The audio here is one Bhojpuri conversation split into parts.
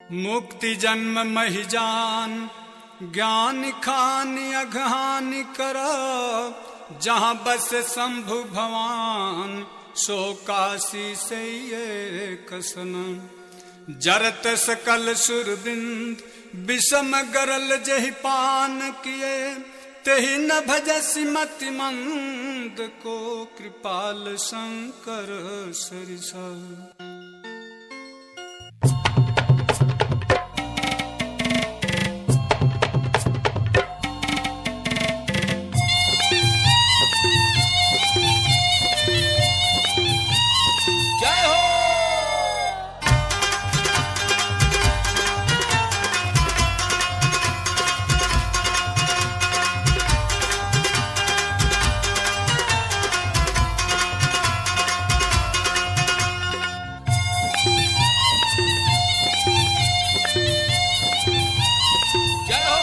मुक्ति जन्म महि जान ज्ञान खान अघान कर जहाँ बस शंभु भवान सो काशी से ये कसन जरत सकल सुरबिंद विषम गरल जहि पान किए तेहि न भजसी मति मंद को कृपाल शंकर सरिसा जय हो जय हो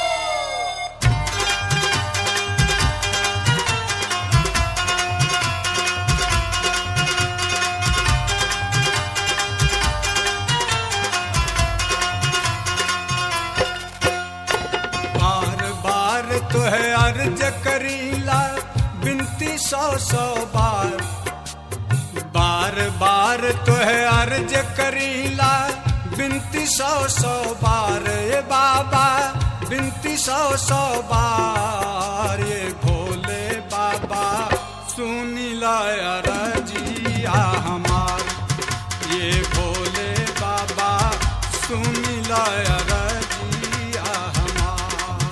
बार बार तो है अर्ज करीला बिनती सौ सौ बार बार बार तो है अर्ज करीला बिनती सौ सौ बार ये बाबा बिनती सौ सौ बार ये भोले बाबा सुनी लाया रजिया हमार ये भोले बाबा सुनी लाया रजिया हमार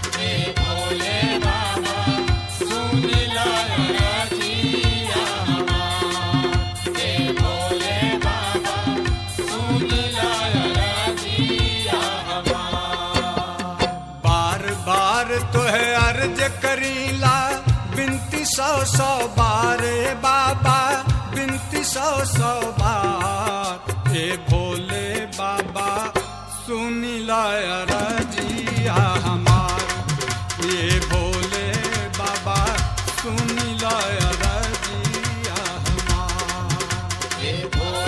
बार बार तो है अर्ज करीला बिनती सौ सौ बार ए बाबा बिनती सौ सौ बार हे भोले बाबा सुनी लाया रजिया हमार ये भोले बाबा सुनी लाया रजिया हमार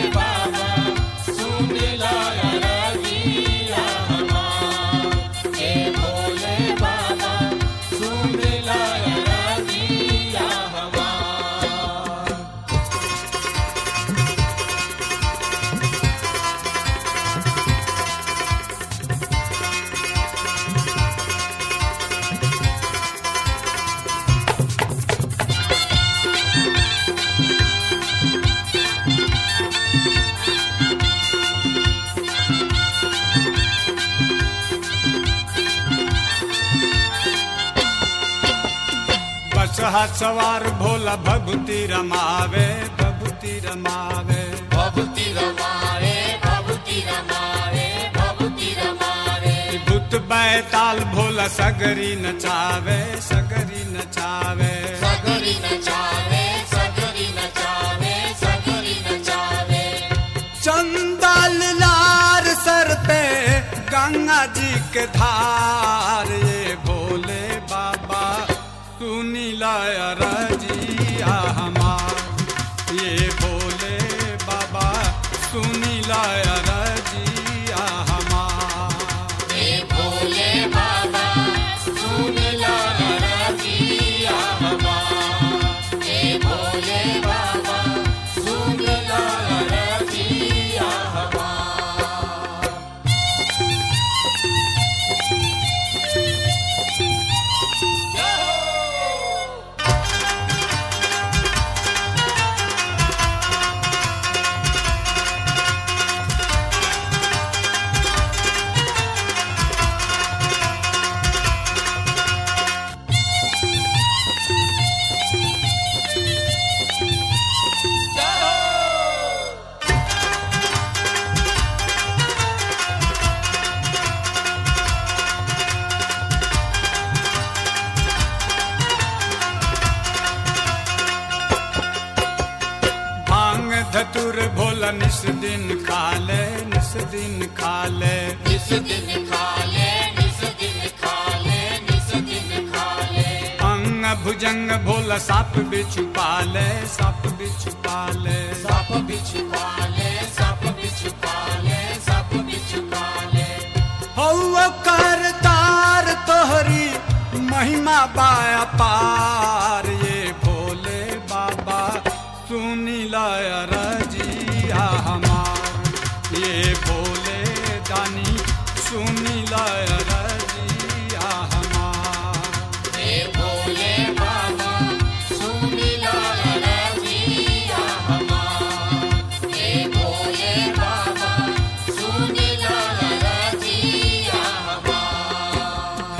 बस हाथ सवार भोला भगुती रमावे भगुती रमावे भभूति रमावे भभूति रमावे भभूति रमावे भूत बैताल भोला सगरी नचावे सगरी नचावे सगरी नचावे सगरी नचावे सगरी नचावे चंदल लार सर पे गंगा जी के धार ये भोले बाबा सुनी लाया रजिया हमार ये भोले बाबा सुनी लाया रजिया हमार हे भोले बाबा सुन ला रजिया हमार हे भोले बाबा सुन ला रजिया हमार जय हो जय हो भांग धतुर भोला निस दिन खाले निस दिन खाले निस दिन खा ले निस दिन खा ले निस दिन खा ले अंग भुजंग भोला साप बिछु पाले साप बिछु पाले सप बिछ पाले सप बिछ पाले सप बिछ बाया पार ये भोले बाबा सुनी रजिया हमार ये भोले दानी सुनी रजिया हमार हे भोले बाबा सुनिला रजिया हमार हे भोले बाबा सुनिला रजिया हमार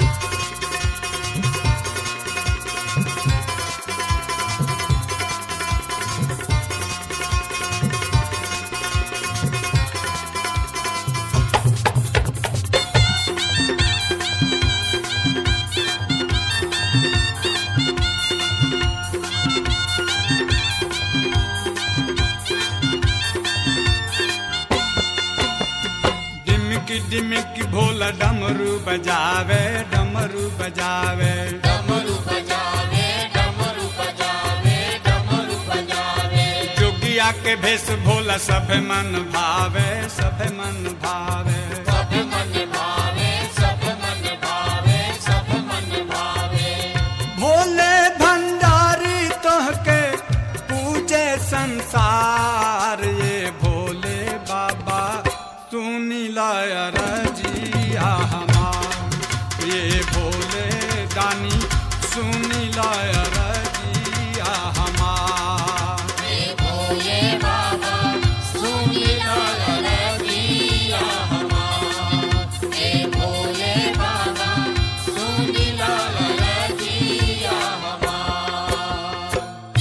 डिमकी डिमकी भोला डमरू बजावे डमरू बजावे डमरू बजावे डमरू बजावे डमरू बजावे जोगिया के भेष भोला सब मन भावे सब मन भावे सब मन भावे सब मन भावे सब मन भावे भोले भंडारी तोहके पूजे संसार ये भोले बाबा सुनी रजिया हमार ये भोले दानी सुनी रजिया हमार हे भोले बाबा सुनिला रजिया हमार हे भोले बाबा सुनिला रजिया हमार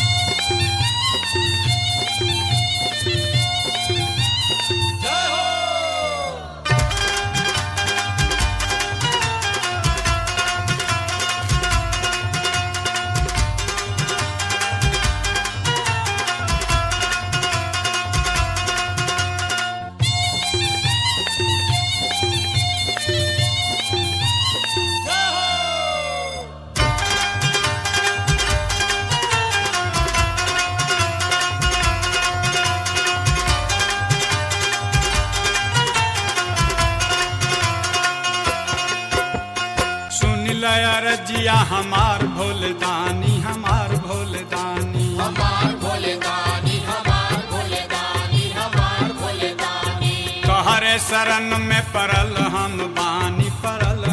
सुन रजिया हमार भोले दानी हमार भोले दानी हमार भोले दानी हमार भोले दानी हमार भोले दानी कहरे शरण में परल हम बानी परल